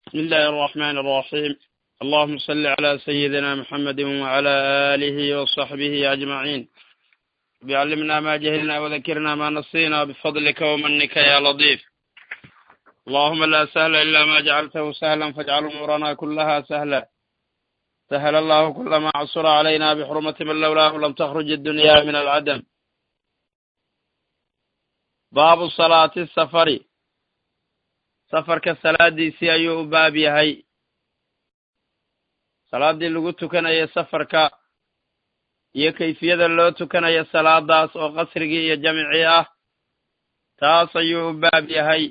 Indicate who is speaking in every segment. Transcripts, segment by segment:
Speaker 1: بسم الله الرحمن الرحيم اللهم صل على سيدنا محمد وعلى آله وصحبه أجمعين بعلمنا ما جهلنا وذكرنا ما نسينا بفضلك ومنك يا لطيف اللهم لا سهل إلا ما جعلته سهلا فاجعل أمورنا كلها سهلا سهل الله كل ما عصر علينا بحرمة من لولاه لم تخرج الدنيا من العدم باب صلاة السفر safarka salaadiisii ayuu u baab yahay salaaddii lagu tukanayo safarka iyo kayfiyada loo tukanayo salaadaas oo qasrigii iyo jamcii ah taas ayuu u baab yahay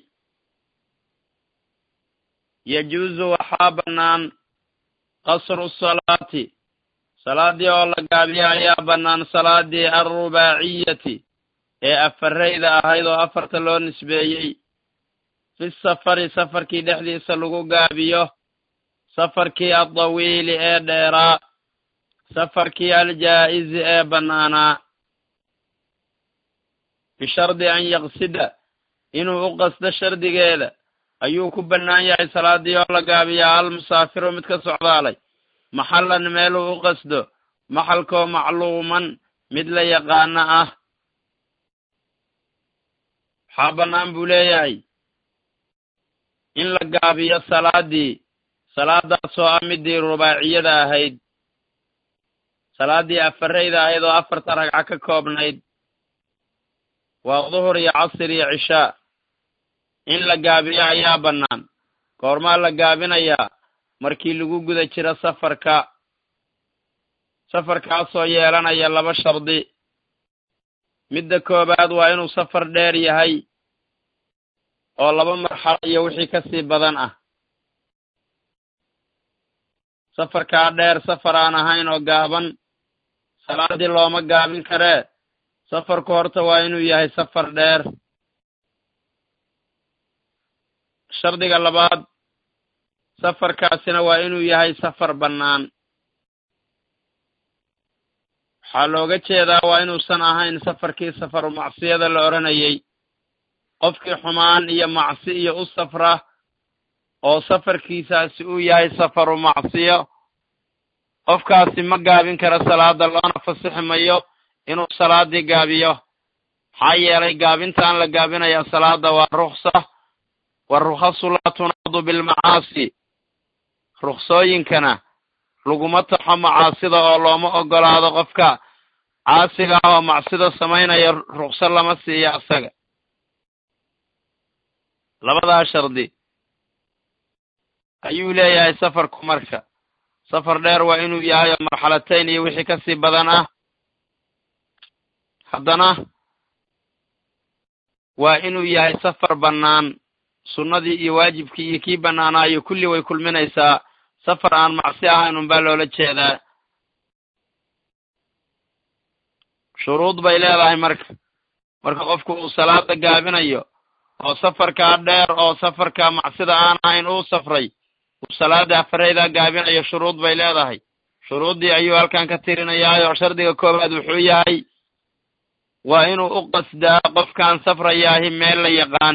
Speaker 1: yajuusu waxaa bannaan qasru salaati salaaddii oo la gaabiya ayaa bannaan salaaddii alrubaaciyati ee afarayda ahayd oo afarta loo nisbeeyey fi safari safarkii dhexdiisa lagu gaabiyo safarkii addawiili ee dheeraa safarkii aljaa'izi ee bannaanaa bishardi an yaqsida inuu u qasdo shardigeeda ayuu ku bannaan yahay salaaddii oo la gaabiyaa almusaafiru mid ka socdaalay maxallan meeluu u qasdo maxalkoo macluuman mid la yaqaano ah waxaa bannaan buu leeyahay in la gaabiyo salaaddii salaadaasoo ah midii rubaaciyada ahayd salaaddii afarayda ahayd oo afarta ragco ka koobnayd waa duhur iyo casir iyo cishaa in la gaabiyo ayaa bannaan goormaa la gaabinayaa markii lagu guda jiro safarka safarkaasoo yeelanaya laba shardi midda koowaad waa inuu safar dheer yahay oo laba marxalo iyo wixii ka sii badan ah safarkaa dheer safar aan ahayn oo gaaban salaaddii looma gaabin karee safarku horta waa inuu yahay safar dheer shardiga labaad safarkaasina waa inuu yahay safar bannaan waxaa looga jeedaa waa inuusan ahayn safarkii safaru macsiyada la odhanayay qofkii xumaan iyo macsi iyo u safra oo safarkiisaasi uu yahay safaru macsiyo qofkaasi ma gaabin kara salaada loona fasixi mayo inuu salaaddii gaabiyo maxaa yeelay gaabintaan la gaabinaya salaada waa ruksa warukhasu laa tunaadu bilmacaasi ruksooyinkana laguma taxo macaasida oo looma oggolaado qofka caasiga ah oo macsida samaynaya rukso lama siiyo asaga labadaa shardi ayuu leeyahay safarku marka safar dheer waa inuu yahay oo marxalatayn iyo wixii ka sii badan ah haddana waa inuu yahay safar bannaan sunnadii iyo waajibkii iyo kii bannaanaayo kulli way kulminaysaa safar aan macsi ahayn unbaa loola jeedaa shuruud bay leedahay marka marka qofku uu salaada gaabinayo oo safarkaa dheer oo safarka macsida aan ahayn uu safray uu salaada afaraydaa gaabinayo shuruud bay leedahay shuruuddii ayuu halkan ka tirinayaayo shardiga koowaad wuxuu yahay waa inuu u qasdaa qofkaan safrayaahi meel la yaqaan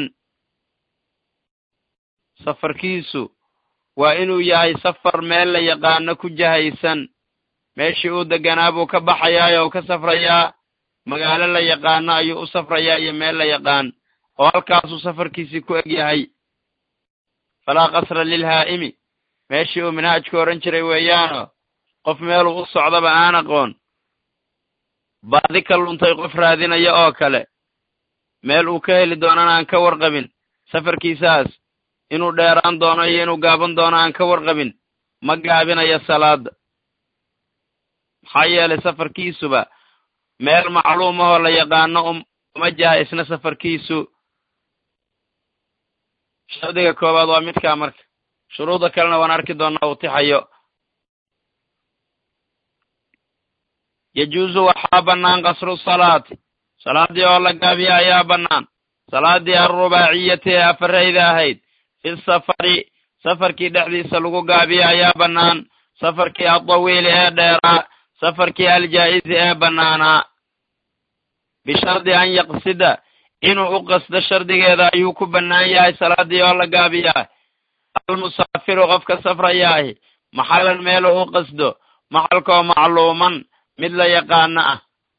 Speaker 1: safarkiisu waa inuu yahay safar meel la yaqaano ku jahaysan meeshii uu deganaa buu ka baxayaa oo ka safrayaa magaalo la yaqaano ayuu u safrayaa iyo meel la yaqaan oo halkaasuu safarkiisii ku eg yahay falaa qasra lilhaa'imi meeshii uu minhaajku odhan jiray weeyaano qof meeluu u socdaba aan aqoon baadi ka luntay qof raadinaya oo kale meel uu ka heli doonana aan ka warqabin safarkiisaas inuu dheeraan doono iyo inuu gaaban doono aan ka warqabin ma gaabinayo salaada maxaa yeelay safarkiisuba meel macluum ahoo la yaqaano uma jaha isna safarkiisu shardiga koowaad waa midkaa marka shuruudda kalena waan arki doonaa uu tixayo yajuusu waxaa bannaan qasru salaati salaaddii oo la gaabiya ayaa bannaan salaaddii alrubaaciyati ee afarayda ahayd fi safari safarkii dhexdiisa lagu gaabiya ayaa bannaan safarkii addawiili ee dheeraa safarkii aljaa'izi ee bannaanaa bishardi an yaqsida inuu u qasdo shardigeeda ayuu ku bannaan yahay salaaddii oo la gaabiyaa almusaafiru qofka safrayaahi maxalan meelu u qasdo maxalkoo macluuman mid la yaqaano ah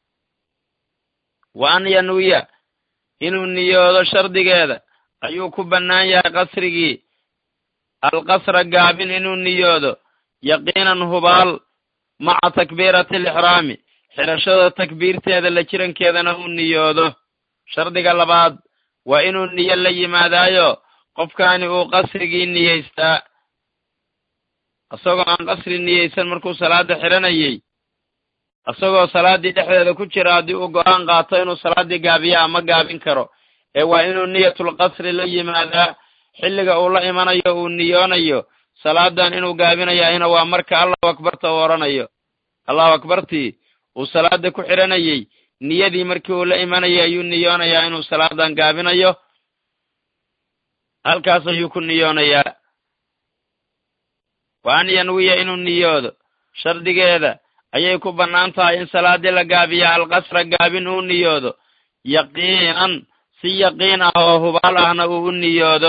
Speaker 1: wa an yanwiya inuu niyoodo shardigeeda ayuu ku bannaan yahay qasrigii alqasra gaabin inuu niyoodo yaqiinan hubaal maca takbiirati alixraami xidhashada takbiirteeda la jirankeedana uu niyoodo shardiga labaad waa inuu niyo la yimaadaayo qofkaani uu qasrigii niyeystaa isagoo aan qasri niyeysan markuu salaada xidhanayey isagoo salaaddii dhexdeeda ku jira haddii uu go'aan qaato inuu salaaddii gaabiya ama gaabin karo ee waa inuu niyatul qasri la yimaadaa xilliga uu la imanayo uu niyoonayo salaadan inuu gaabinayahina waa marka allahu akbarta uu odhanayo allahu akbartii uu salaada ku xidhanayey niyadii markii uu la imanayay ayuu niyoonayaa inuu salaadan gaabinayo halkaas ayuu ku niyoonayaa wa an yanwiya inuu niyoodo shardigeeda ayay ku bannaan tahay in salaadii la gaabiya alqasra gaabin uu niyoodo yaqiinan si yaqiin ah oo hubaal ahna uu u niyoodo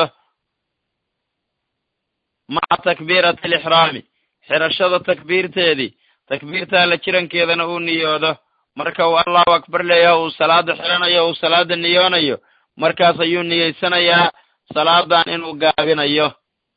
Speaker 1: maca takbiirati alixraami xidhashada takbiirteedii takbiirtaa la jirankeedana uu niyoodo marka uu allahu akbar leeyaho uu salaada xidhanayo uu salaada niyoonayo markaas ayuu niyeysanayaa salaadan inuu gaabinayo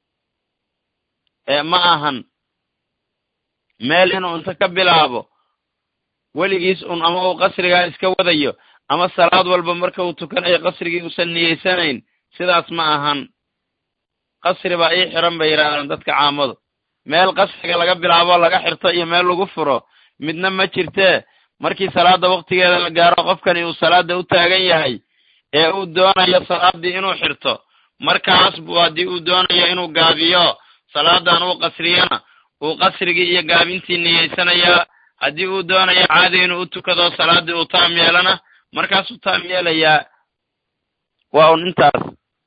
Speaker 1: ee ma ahan meel inuu inta ka bilaabo weligiis un ama uu qasrigaa iska wadayo ama salaad walba marka uu tukanayo qasrigii uusan niyeysanayn sidaas ma ahan qasri baa ii xiran bay yidhaahdaan dadka caamadu meel qasriga laga bilaabo laga xirto iyo meel lagu furo midna ma jirtee markii salaada waktigeeda la gaaro qofkani uu salaada u taagan yahay ee uu doonayo salaaddii inuu xirto markaas buu haddii uu doonayo inuu gaabiyo salaadan uu qasriyana uu qasrigii iyo gaabintii niyeysanayaa haddii uu doonayo caadi inuu u tukado salaaddii uu taam yeelana markaasuu taam yeelayaa waa un intaas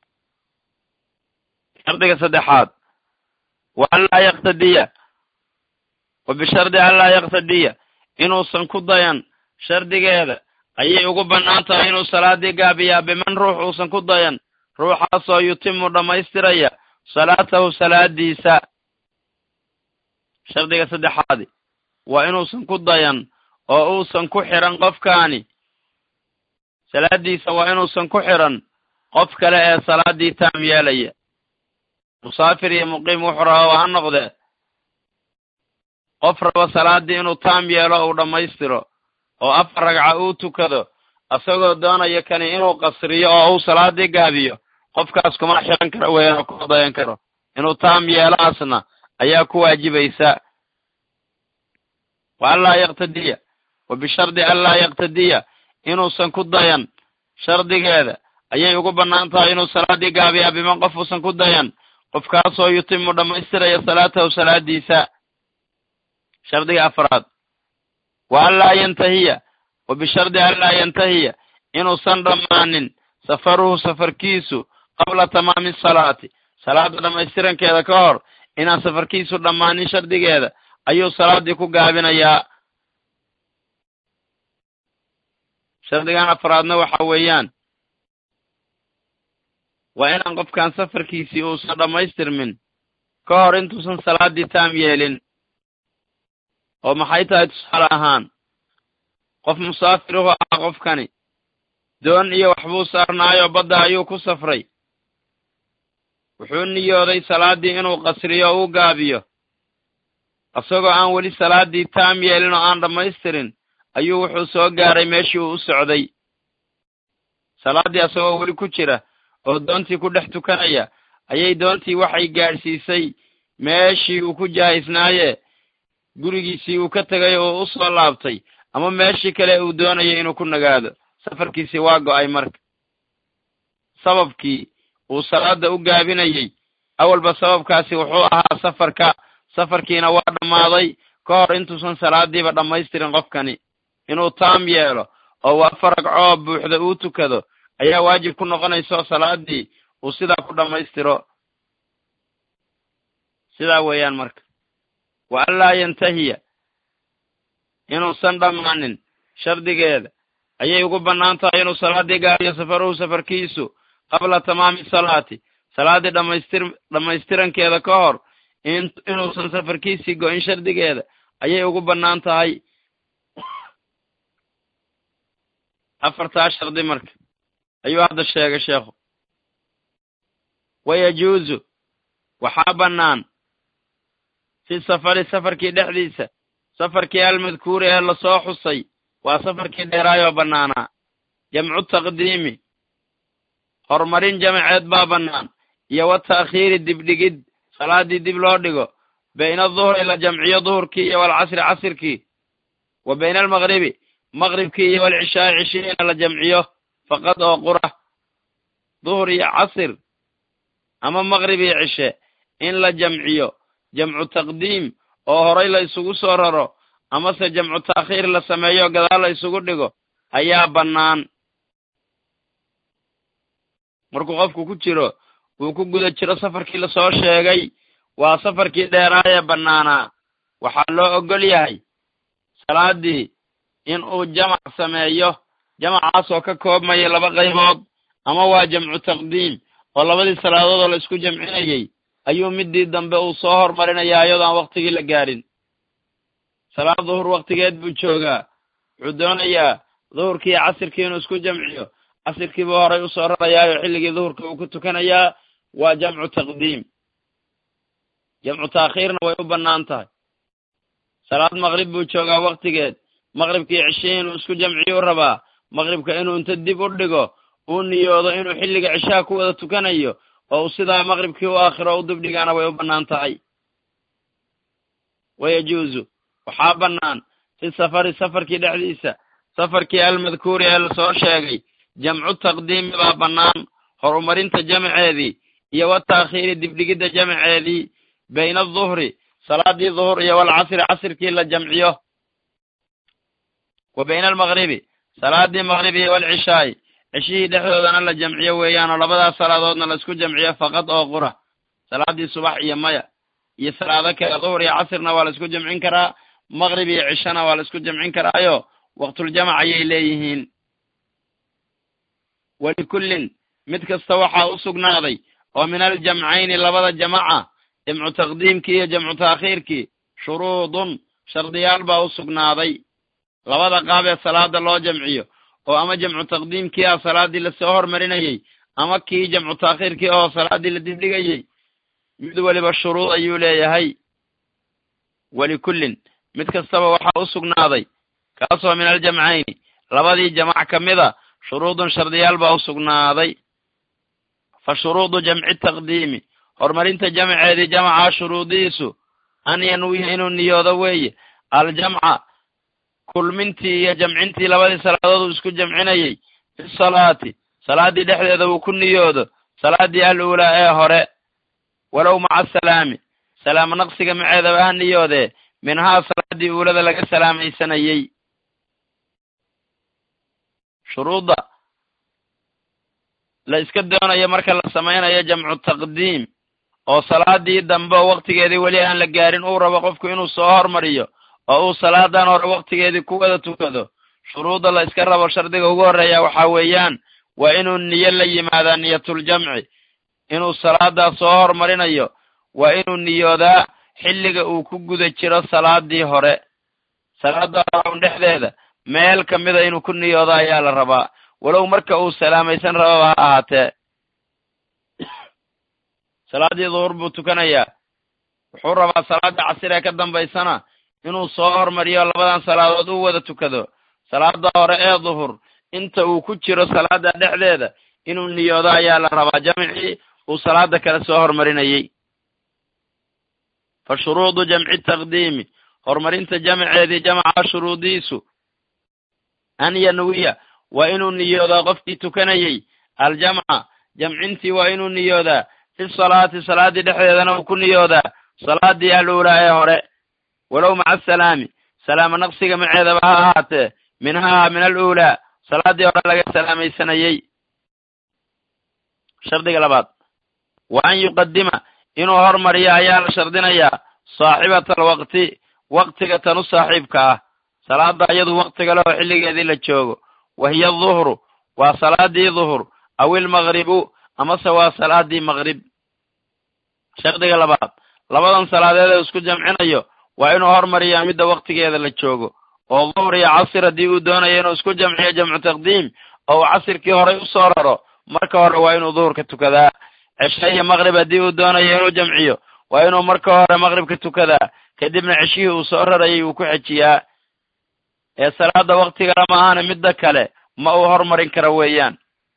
Speaker 1: shardiga saddexaad wa anlaa yaktadiya wa bishardi anlaa yaktadiya inuusan ku dayan shardigeeda ayay ugu bannaan tahay inuu salaaddii gaabiyaa biman ruux uusan ku dayan ruuxaasoo yutimu dhammaystiraya salaatahu salaadiisa shardiga saddexaadi waa inuusan ku dayan oo uusan ku xidhan qofkaani salaaddiisa waa inuusan ku xidhan qof kale ee salaaddii taam yeelaya musaafir iyo muqiim wuxuu rabaa ha noqdee qof raba salaaddii inuu taam yeelo uu dhammaystiro oo afar ragca uu tukado isagoo doonaya kani inuu qasriyo oo uu salaaddii gaabiyo qofkaas kuma xiran karo weeyaan kuma dayan karo inuu taam yeelaasna ayaa ku waajibaysa wa anlaa yaktadiya wa bishardi anlaa yaktadiya inuusan ku dayan shardigeeda ayay ugu bannaan tahay inuu salaaddii gaabiyaa biman qof uusan ku dayan qofkaasoo yutimu dhammaystiraya salaatahu salaadiisa shardiga afraad wa anlaa yantahiya wa bishardi anlaa yantahiya inuusan dhammaanin safaruhu safarkiisu qabla tamaami salaati salaada dhammaystirankeeda ka hor inaan safarkiisu dhammaanin shardigeeda ayuu salaaddii ku gaabinayaa shardigan afraadna waxa weeyaan waa inaan qofkan safarkiisii uusan dhammaystirmin ka hor intuusan salaaddii taam yeelin oo maxay tahay tusaale ahaan qof musaafiruhu ah qofkani doon iyo waxbuu saarnaayo badda ayuu ku safray wuxuu niyooday salaaddii inuu qasriyo o u gaabiyo isagoo aan weli salaaddii taam yeelin oo aan dhammaystirin ayuu wuxuu soo gaaray meeshii uu u socday salaaddii isagoo weli ku jira oo doontii ku dhex tukanaya ayay doontii waxay gaadhsiisay meeshii uu ku jahaysnaaye gurigiisii uu ka tegay oo u soo laabtay ama meeshii kale uu doonayay inuu ku nagaado safarkiisii waa go'ay marka sababkii uu salaada u gaabinayey awalba sababkaasi wuxuu ahaa safarka safarkiina waa dhammaaday ka hor intuusan salaadiiba dhammaystirin qofkani inuu taam yeelo oo uu afar ragcoo buuxda uu tukado ayaa waajib ku noqonaysa oo salaadii uu sidaa ku dhammaystiro sidaa weeyaan marka wa anlaa yantahiya inuusan dhammaanin shardigeeda ayay ugu bannaan tahay inuu salaaddii gaariyo safaruhu safarkiisu qabla tamaami salaati salaaddii dhamaystir dhammaystirankeeda ka hor in inuusan safarkiisii go-in shardigeeda ayay ugu bannaan tahay afartaa shardi marka ayuu hadda sheegay sheekhu wayajuusu waxaa bannaan fi safari safarkii dhexdiisa safarkii almadkuuri ee lasoo xusay waa safarkii dheeraayoo bannaanaa jamcu taqdiimi horumarin jamaceed baa bannaan iyo wa ta'khiiri dibdhigid salaaddii dib loo dhigo bayna aduhri la jamciyo duhurkii iyo walcasri casirkii wa bayna almaqribi maqribkii iyo walcishaai cishihiina la jamciyo faqad oo qura duhur iyo casir ama maqrib iyo cishe in la jamciyo jamcu taqdiim oo horay la isugu soo raro amase jamcu ta'khiir la sameeyo gadaal la isugu dhigo ayaa bannaan markuu qofku ku jiro uu ku guda jiro safarkii lasoo sheegay waa safarkii dheeraayee bannaanaa waxaa loo oggol yahay salaaddii in uu jamac sameeyo jamacaasoo ka koobmaya laba qaybood ama waa jamcu taqdiim oo labadii salaadood oo la isku jamcinayey ayuu midii dambe uu soo hormarinayaa iyadoo aan waktigii la gaadhin salaad duhur waktigeed buu joogaa wuxuu doonayaa duhurkii iyo casirkii inuu isku jamciyo casirkiibuu horay usoo rarayaayo xilligii duhurka uu ku tukanayaa waa jamcu taqdiim jamcu taakhiirna way u bannaan tahay salaad maqrib buu joogaa waktigeed maqribkii cishihii inuu isku jamciyu rabaa maqribka inuu inta dib u dhigo uu niyoodo inuu xilliga cishaha ku wada tukanayo oo uu sidaa maqribkii u aakhiro u dibdhigaana way u bannaan tahay wayajuusu waxaa bannaan fi safari safarkii dhexdiisa safarkii almadkuuri ee lasoo sheegay jamcu taqdiimi baa bannaan horumarinta jamaceedii iyo wa taakhiiri dibdhigidda jamaceedii bayna aduhri salaadii duhur iyo walcasri casirkii la jamciyo wa bayna almaqribi salaadii maqrib iyo walcishaai ceshihii dhexdoodana la jamciyo weeyaanoo labadaas salaadoodna la isku jamciyo faqad oo qura salaadii subax iyo maya iyo salaado kale duhur iyo casirna waa la isku jamcin karaa maqrib iyo cishana waa la isku jamcin karaayo waqtuljamac ayay leeyihiin walikullin mid kasta waxaa u sugnaaday oo min aljamcayni labada jamaca jamcu taqdiimkii iyo jamcu taakhiirkii shuruudun shardiyaal baa u sugnaaday labada qaab ee salaada loo jamciyo oo ama jamcu taqdiimkii ah salaaddii lasoo hormarinayey ama kii jamcu taakhiirkii oo salaaddii la dibdhigayey mid weliba shuruud ayuu leeyahay walikullin mid kastaba waxaa u sugnaaday kaasoo min aljamcayni labadii jamac ka mida shuruudun shardiyaal baa u sugnaaday fa shuruudu jamci taqdiimi horumarinta jamceedii jamacaa shuruudihiisu an yanwiya inuu niyoodo weeye aljamca kulmintii iyo jamcintii labadii salaadood uu isku jamcinayey fi salaati salaaddii dhexdeeda uu ku niyoodo salaaddii al uulaa ee hore walow maca asalaami salaamo naqsiga maceedaba ha niyoodee minhaa salaaddii uulada laga salaamaysanayey shuruudda la iska doonayo marka la samaynayo jamcu taqdiim oo salaadii dambe oo waktigeedii weli aan la gaarin uu rabo qofku inuu soo hormariyo oo uu salaadan hore waktigeedii ku wada tukado shuruudda la iska rabo shardiga ugu horreeya waxaa weeyaan waa inuu niyo la yimaadaa niyatuljamci inuu salaadaas soo hormarinayo waa inuu niyoodaa xilliga uu ku guda jiro salaadii hore salaada hore dhexdeeda meel kamida inuu ku niyoodo ayaa la rabaa walow marka uu salaamaysan rababa ha ahaatee salaaddii duhur buu tukanayaa wuxuu rabaa salaada casir ee ka dambaysana inuu soo hormariyo labadan salaadood u wada tukado salaada hore ee duhur inta uu ku jiro salaada dhexdeeda inuu niyoodo ayaa la rabaa jamcii uu salaada kale soo hormarinayey fa shuruudu jamci taqdiimi horumarinta jamceedii jamca shuruudiisu an yanwiya waa inuu niyoodaa qofkii tukanayey aljamca jamcintii waa inuu niyoodaa fi salaati salaaddii dhexdeedana uu ku niyoodaa salaadii aluulaa ee hore walow maca asalaami salaamo naqsiga maceedaba ha ahaatee minhaa min aluulaa salaaddii hore laga salaamaysanayey shardiga labaad wa an yuqadima inuu hormariyo ayaa la shardinayaa saaxibata alwaqti waktiga tan u saaxiibka ah salaada iyadu waktiga leh oo xilligeedii la joogo wa hiya duhru waa salaadii duhur aw ilmaqribu amase waa salaadii maqrib shardiga labaad labadan salaadeed ee isku jamcinayo waa inuu hormariyaa midda waktigeeda la joogo oo duhur iyo casir haddii uu doonayo inuu isku jamciyo jamcu taqdiim oo uu casirkii horay usoo raro marka hore waa inuu duhurka tukadaa ceshe iyo maqrib haddii uu doonayo inuu jamciyo waa inuu marka hore maqribka tukadaa kadibna ceshihii uu soo rarayay uu ku xejiyaa ee salaada waktigala ma ahana midda kale ma uu hormarin kara weeyaan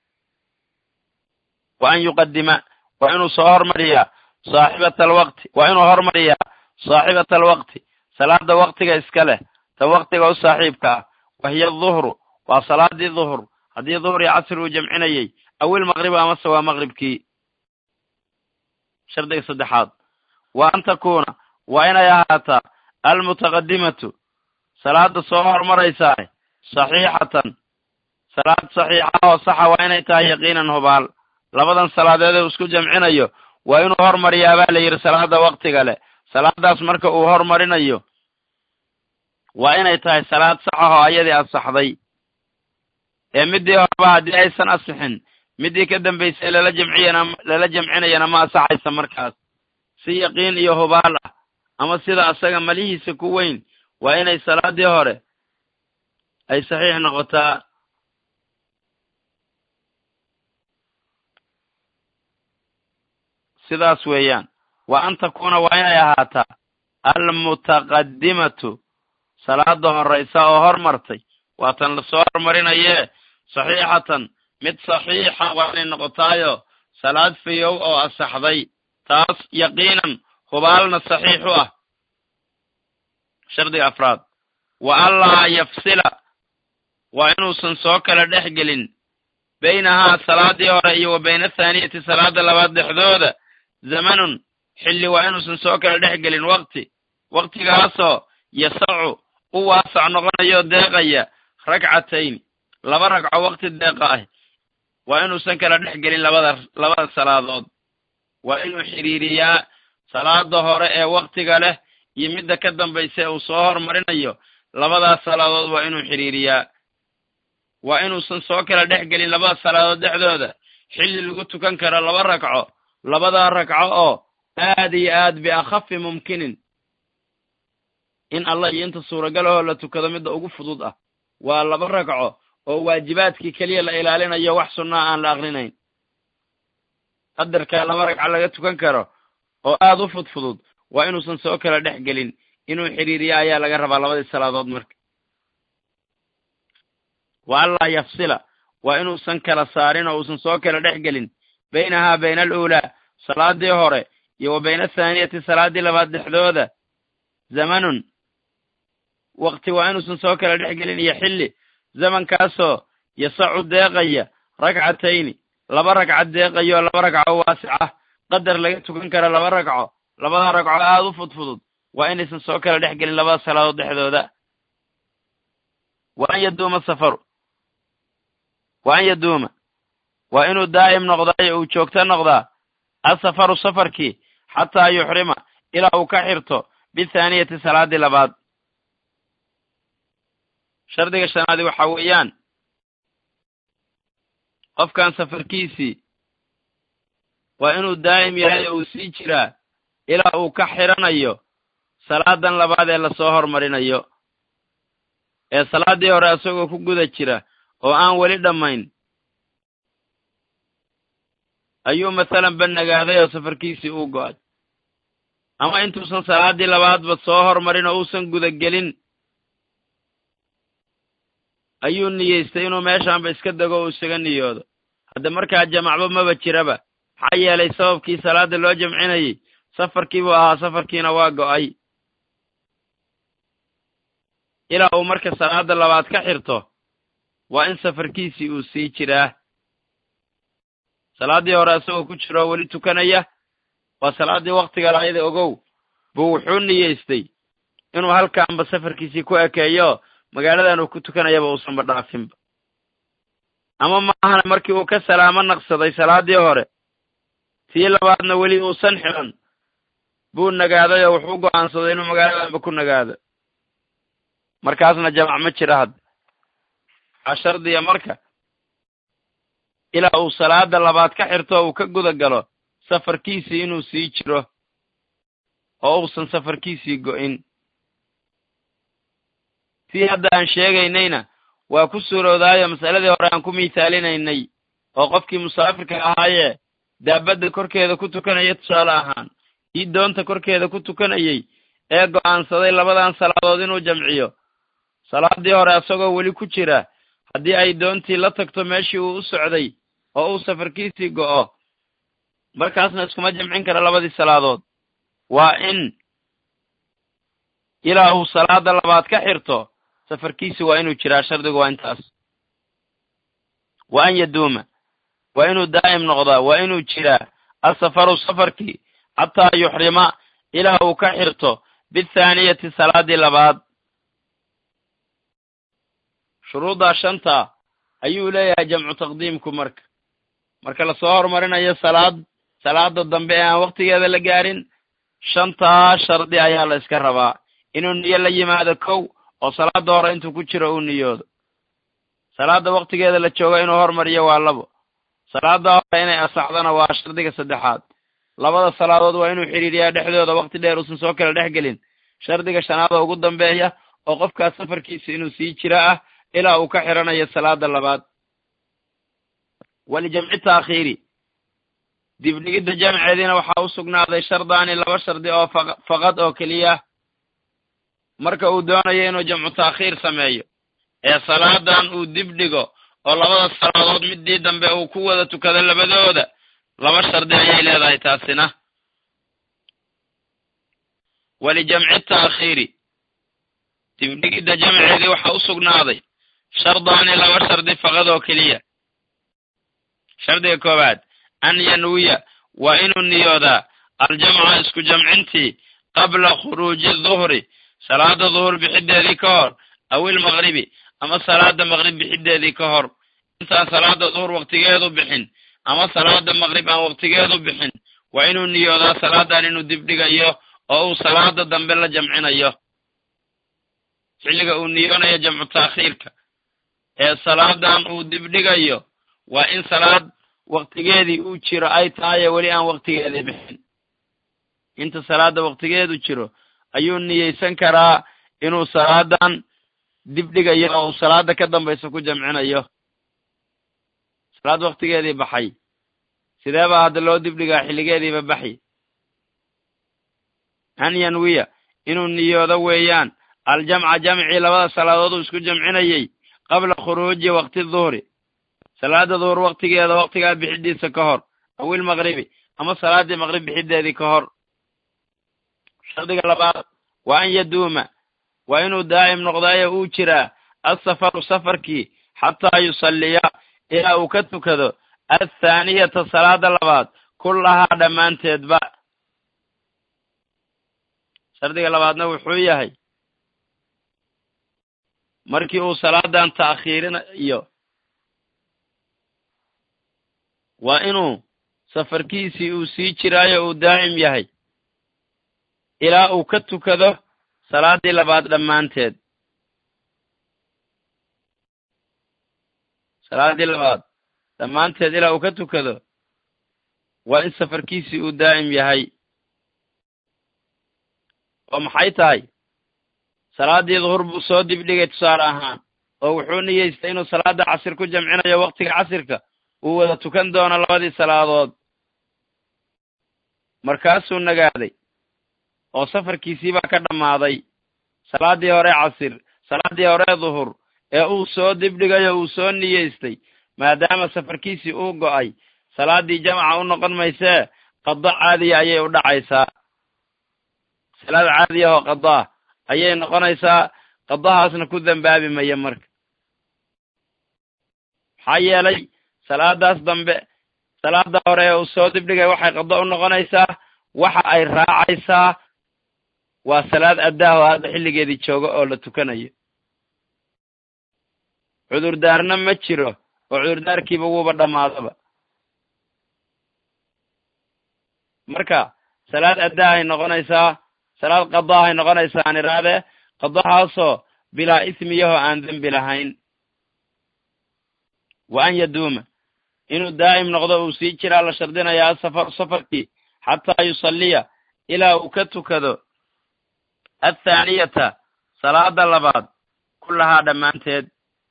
Speaker 1: wa an yuqadima waa inuu soo hormariyaa saaxibata alwaqti waa inuu hormariyaa saaxibata alwaqti salaada waktiga iska leh ta waktiga u saaxiibka ah wahiya duhru waa salaadii duhur haddii duhur iyo casri uu jamcinayey awil maqribu amase waa maqribkii shardiga saddexaad wa an takuuna waa inay ahaataa almutaqadimatu salaada soo hormaraysaa saxiixatan salaad saxiixa oo saxa waa inay tahay yaqiinan hubaal labadan salaadeed uu isku jamcinayo waa inuu hormariyaa baa la yidhi salaada waktiga leh salaadaas marka uu hormarinayo waa inay tahay salaad sax ah oo ayadii asaxday ee midii horeba haddii aysan asixin midii ka dambaysay lala jamciyana lala jamcinayana ma asaxaysa markaas si yaqiin iyo hubaal ah ama sida asaga malihiisa ku weyn waa inay salaadii hore ay saxiix noqotaa sidaas weeyaan wa an takuuna waa inay ahaataa almutaqadimatu salaada horaysa oo hormartay waatan lasoo hormarinayee saxiixatan mid saxiixa waa inay noqotaayo salaad fayow oo asaxday taas yaqiinan hubaalna saxiix u ah shardiga afraad wa anlaa yafsila waa inuusan soo kala dhex gelin baynahaa salaadii hore iyo wa bayna athaaniyati salaada labaad dhexdooda zamanun xilli waa inuusan soo kala dhex gelin waqti waqtigaasoo yasacu u waasac noqonayo deeqaya ragcatayn laba ragco waqti deeqa ah waa inuusan kala dhex gelin labada labada salaadood waa inuu xidhiiriyaa salaada hore ee waktiga leh iyo midda ka dambaysa uu soo hormarinayo labadaas salaadood waa inuu xidhiiriyaa waa inuusan soo kala dhex gelin labada salaadood dhexdooda xilli lagu tukan karo laba ragco labadaa ragco oo aad iyo aad biakhafi mumkinin in allah iyo inta suuragalahoo la tukado midda ugu fudud ah waa laba ragco oo waajibaadkii keliya la ilaalinayo wax sunnaa aan la aqrinayn qadarkaa laba ragco laga tukan karo oo aad u fudfudud waa inuusan soo kala dhex gelin inuu xidhiiriyo ayaa laga rabaa labadii salaadood marka wa anlaa yafsila waa inuusan kala saarin oo uusan soo kala dhex gelin baynahaa bayna aluulaa salaadii hore iyo wa bayna athaaniyati salaaddii labaad dhexdooda zamanun wakti waa inuusan soo kala dhex gelin iyo xilli zamankaasoo yasacu deeqaya ragcatayni laba ragca deeqayo laba ragco waasic ah qadar laga tukan karo laba ragco labada ragco aada u fudfudud waa inaysan soo kala dhex gelin labada salaadood dhexdooda wa an yaduuma safaru wa an yaduuma waa inuu daa'im noqdaayo uu joogto noqdaa asafaru safarkii xataa yuxrima ilaa uu ka xirto bithaaniyati salaaddii labaad shardiga shanaadi waxaa weeyaan qofkan safarkiisii waa inuu daa'im yahay oo uu sii jiraa ilaa uu ka xiranayo salaadan labaad ee lasoo hormarinayo ee salaaddii hore isagoo ku guda jira oo aan weli dhammayn ayuu masalan ba nagaaday oo safarkiisii uu go'ay ama intuusan salaaddii labaadba soo hormarin oo uusan gudagelin ayuu niyeystay inuu meeshaanba iska dego uu isaga niyoodo hadda markaa jamacba maba jiraba maxaa yeelay sababkii salaada loo jamcinayey safarkii buu ahaa safarkiina waa go'ay ilaa uu marka salaada labaad ka xirto waa in safarkiisii uu sii jiraa salaaddii hore isagoo ku jiro oo weli tukanaya waa salaaddii waktiga laayada ogow buu wuxuu niyeystay inuu halkaanba safarkiisii ku ekeeyo magaaladan uu ku tukanayaba uusanba dhaafinba ama maahana markii uu ka salaamo naqsaday salaaddii hore tii labaadna weli uusan xiran buu nagaaday oo wuxuu go'aansaday inuu magaaladanba ku nagaado markaasna jamac ma jira hadda waxaa shardiya marka ilaa uu salaada labaad ka xirto uu ka guda galo safarkiisii inuu sii jiro oo uusan safarkiisii go'in sii hadda aan sheegaynayna waa ku suurowdaayo masaladii hore aan ku miithaalinaynay oo qofkii musaafirka ahaayee daabadda korkeeda ku tukanaya tusaale ahaan kii doonta korkeeda ku tukanayey ee go'aansaday labadan salaadood inuu jamciyo salaadii hore isagoo weli ku jira haddii ay doontii la tagto meeshii uu u socday oo uu safarkiisii go'o markaasna iskuma jamcin kara labadii salaadood waa in ilaa uu salaada labaad ka xirto safarkiisi waa inuu jiraa shardigu waa intaas wa an yaduuma waa inuu daa'im noqdaa waa inuu jiraa asafaru safarkii xataa yuxrima ilaa uu ka xirto bithaaniyati salaadii labaad shuruuddaa shanta ayuu leeyahay jamcu taqdiimku marka marka lasoo hormarinayo salaad salaada dambe ee aan waktigeeda la gaarin shantaa shardi ayaa la iska rabaa inuu niyo la yimaado kow oo salaada hore intuu ku jiro uu niyoodo salaada waktigeeda la joogo inuu hormariyo waa labo salaada hore inay asaxdana waa shardiga saddexaad labada salaadood waa inuu xidhiiriyaa dhexdooda wakti dheer uusan soo kala dhex gelin shardiga shanaad oo ugu dambeeya oo qofkaas safarkiisa inuu sii jiro ah ilaa uu ka xiranayo salaada labaad walijamci taakhiiri dibdhigidda jamceediina waxaa u sugnaaday shardaani laba shardi oo faqad oo keliya marka uu doonayo inuu jamcu taakhiir sameeyo ee salaadan uu dib dhigo oo labada salaadood midii dambe uu ku wada tukado labadooda laba shardi ayay leedahay taasina walijamci taakhiiri dibdhigidda jamceedii waxaa u sugnaaday shardaani laba shardi faqad oo keliya shardiga koowaad an yanwiya waa inuu niyoodaa aljamca isku jamcintii qabla khuruuji duhri salaada duhur bixideedii ka hor aw ilmaqribi ama salaada maqrib bixideedii ka hor intaan salaada duhur waktigeedu bixin ama salaada maqrib aan waktigeedu bixin waa inuu niyoodaa salaadan inuu dibdhigayo oo uu salaada dambe la jamcinayo xilliga uu niyoonayo jamcu taakhiirka ee salaadan uu dibdhigayo waa in salaad waktigeedii uu jiro ay tahaye weli aan waktigeedii bixin inta salaada waktigeedu jiro ayuu niyeysan karaa inuu salaadan dibdhigayo oo uu salaada ka dambaysa ku jamcinayo salaad waktigeedii baxay sidee baa hadda loo dibdhigaa xilligeediiba baxi an yanwiya inuu niyoodo weeyaan aljamca jamcii labada salaadood uu isku jamcinayey qabla khuruuji wakti duhri salaada duhur waktigeeda waktigaa bixidiisa ka hor aw ilmaqribi ama salaadii maqrib bixideedii ka hor shardiga labaad waa an yaduuma waa inuu daa'im noqdaayo uu jiraa asafaru safarkii xataa yusalliya ilaa uu ka tukado athaaniyata salaada labaad kullahaa dhammaanteedba shardiga labaadna wuxuu yahay markii uu salaadan ta'khiirinayo waa inuu safarkiisii uu sii jiraayo uu daa'im yahay ilaa uu ka tukado salaadii labaad dhammaanteed salaadii labaad dhammaanteed ilaa uu ka tukado waa in safarkiisii uu daa'im yahay oo maxay tahay salaadii duhur buu soo dibdhigay tusaale ahaan oo wuxuu niyeystay inuu salaada casir ku jamcinayo waktiga casirka uu wada tukan doono labadii salaadood markaasuu nagaaday oo safarkiisii baa ka dhammaaday salaaddii hore casir salaaddii hore duhur ee uu soo dibdhigay oo uu soo niyeystay maadaama safarkiisii uu go'ay salaaddii jamaca u noqon maysee qado caadiya ayay u dhacaysaa salaad caadiya oo qadaa ayay noqonaysaa qadahaasna ku dembaabi maya marka maxaa yeelay salaadaas dambe salaada hore ee uu soo dibdhigay waxay qado u noqonaysaa waxa ay raacaysaa waa salaad addaah oo hadda xilligeedii joogo oo la tukanayo cudurdaarna ma jiro oo cudurdaarkiiba wuuba dhammaadaba marka salaad addaahay noqonaysaa salaad qadaahay noqonaysaa aan idhaahdee qadahaasoo bilaa ismiyahoo aan dembi lahayn wa an yaduuma inuu daa'im noqdo uu sii jiraa la shardinayaa asafaru safarkii xataa yusalliya ilaa uu ka tukado athaaniyata salaada labaad kullahaa dhammaanteed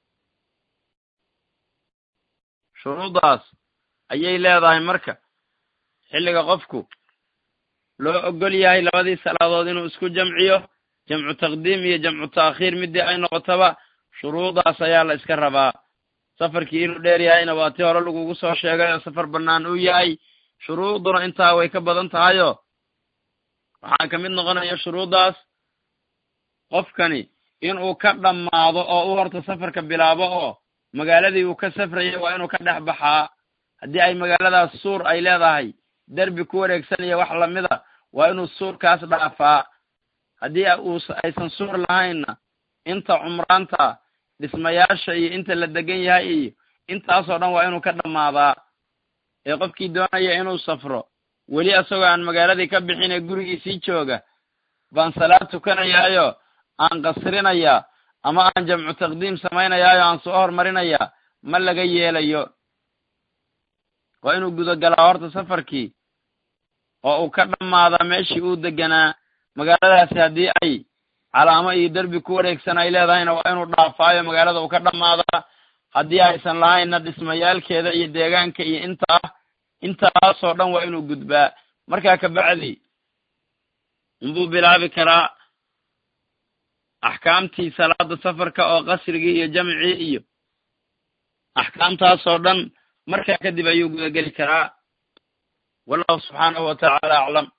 Speaker 1: shuruudaas ayay leedahay marka xilliga qofku loo ogol yahay labadii salaadood inuu isku jamciyo jamcu taqdiim iyo jamcu ta'khiir midii ay noqotaba shuruudaas ayaa la iska rabaa safarkii inuu dheer yahayna waa tii hore lagugu soo sheegay oo safar bannaan uu yahay shuruuduna intaa way ka badan tahayoo waxaa ka mid noqonaya shuruuddaas qofkani inuu ka dhammaado oo u horta safarka bilaabo oo magaaladii uu ka safrayay waa inuu ka dhex baxaa haddii ay magaaladaas suur ay leedahay derbi ku wareegsanaya wax lamida waa inuu suurkaas dhaafaa haddii uu aysan suur lahaynna inta cumraanta dhismayaasha iyo inta la degan yahay iyo intaasoo dhan waa inuu ka dhammaadaa ee qofkii doonaya inuu safro weli isagoo aan magaaladii ka bixin ee gurigiisii jooga baan salaad tukanayaayo aan qasrinayaa ama aan jamcu taqdiim samaynayaayo aan soo hormarinayaa ma laga yeelayo waa inuu gudagalaa horta safarkii oo uu ka dhammaadaa meeshii uu deganaa magaaladaasi haddii ay calaamo iyo derbi ku wareegsan ay leedahayna waa inuu dhaafaayo magaalada uu ka dhammaadaa haddii aysan lahaynna dhismayaalkeeda iyo deegaanka iyo inta ah intaasoo dhan waa inuu gudbaa markaa kabacdi inbuu bilaabi karaa axkaamtii salaada safarka oo qasrigii iyo jamcii iyo axkaamtaasoo dhan markaa kadib ayuu gudageli karaa wallahu subxaanahu wa tacaala aclam